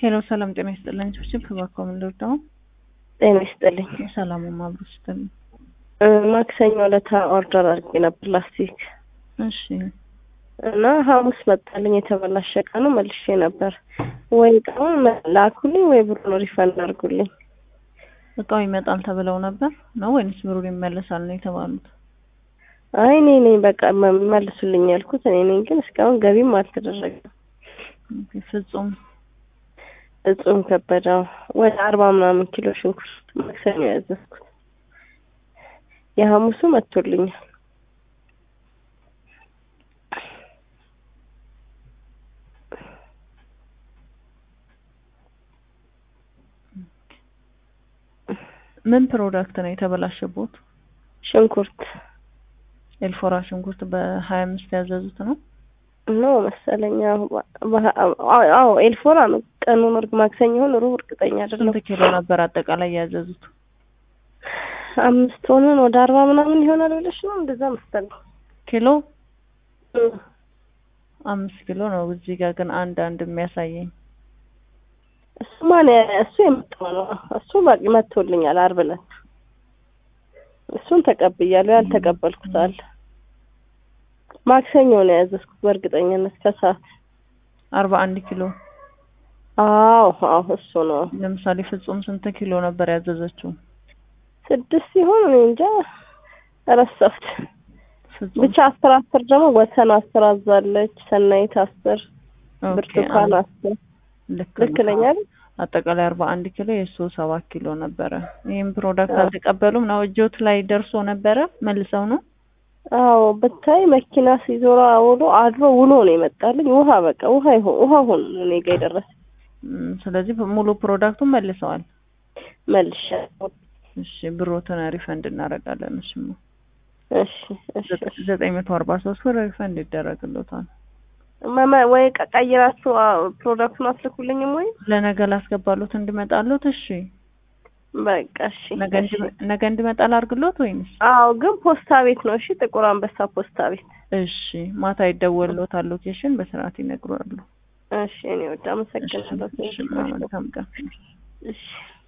ሄሎ ሰላም ጤና ይስጥልኝ። ችብችብ ከባኮ ምን ልርዳው? ጤና ይስጥልኝ። ሰላሙ ማብሩ ይስጥልኝ። እ ማክሰኞ ዕለት ኦርደር አድርጌ ነበር ላስቲክ እሺ እና ሐሙስ መጣልኝ የተበላሸ እቃ ነው መልሼ ነበር። ወይ እቃውን ላኩልኝ ወይ ብሩን ሪፈንድ አድርጉልኝ። እቃው ይመጣል ተብለው ነበር ነው ወይንስ ብሩን ይመለሳል ነው የተባሉት? አይ እኔ ነኝ በቃ መ- መልሱልኝ ያልኩት እኔ ነኝ፣ ግን እስካሁን ገቢም አልተደረገም። ኦኬ፣ ፍጹም እጹም ከበደ ወደ አርባ ምናምን ኪሎ ሽንኩርት ማክሰኞ ያዘዝኩት የሐሙሱ መጥቶልኛል። ምን ፕሮዳክት ነው የተበላሸቦት? ሽንኩርት ኤልፎራ ሽንኩርት በሀያ አምስት ያዘዙት ነው። ነው መሰለኝ። አዎ በ- አዎ አዎ፣ ኤልፎራ ነው ቀኑን እርግ ማክሰኞ ይሁን ሩብ እርግጠኛ አይደለም። ስንት ኪሎ ነበር አጠቃላይ ያዘዙት? አምስት ሆነን ወደ አርባ ምናምን ይሆናል ብለሽ ነው እንደዛ መሰለኝ። ኪሎ እ አምስት ኪሎ ነው። እዚህ ጋር ግን አንድ አንድ የሚያሳየኝ እሱ ማን እሱ የመጣው ነው። እሱ በቃ መጥቶልኛል ዓርብ ዕለት እሱን ተቀብያለሁ። ያልተቀበልኩት አለ። ማክሰኞ ነው ያዘዝኩት በእርግጠኝነት ከሰዓት። አርባ አንድ ኪሎ አዎ አዎ እሱ ነው። ለምሳሌ ፍጹም ስንት ኪሎ ነበር ያዘዘችው? ስድስት ሲሆን እኔ እንጃ ረሳሁት። ፍጹም ብቻ አስር አስር ደግሞ ወሰን አስር አዛለች። ሰናይት አስር ኦኬ፣ ብርቱካን አንድ- አስር ልክ ልክ ነው። ነኝ አይደል? አጠቃላይ አርባ አንድ ኪሎ የእሱ ሰባት ኪሎ ነበረ። ይህም ፕሮዳክት አዎ። አልተቀበሉም ነው እጆት ላይ ደርሶ ነበረ መልሰው ነው። አዎ ብታይ መኪና ሲዞራ ውሎ አድሮ ውሎ ነው የመጣልኝ። ውሃ በቃ ውሃ ይሆን ውሃ ሆኖ ነው እኔ ጋ የደረሰ እም፣ ስለዚህ ሙሉ ፕሮዳክቱን መልሰዋል። መልሼ እሺ ብሮትን ሪፈንድ እናደርጋለን። እሺ ማ- እሺ እሺ እሺ። ዘጠኝ መቶ አርባ ሶስት ብር ሪፈንድ ይደረግሎታል። መመ- ወይ ቀ- ቀይራችሁ አ- ፕሮዳክቱን አትልኩልኝም ወይ? ለነገ ላስገባሉት እንዲመጣሉት። እሺ በቃ እሺ ነገ እሺ። እንዲ- ነገ እንዲመጣ ላድርግሎት ወይንስ? አዎ ግን ፖስታ ቤት ነው። እሺ ጥቁር አንበሳ ፖስታ ቤት። እሺ ማታ ይደወልሎታል። ሎኬሽን በስርዓት ይነግሯሉ። እሺ እኔ ወደ አመሰግናለሁ። እሺ መልካም ቀን። እሺ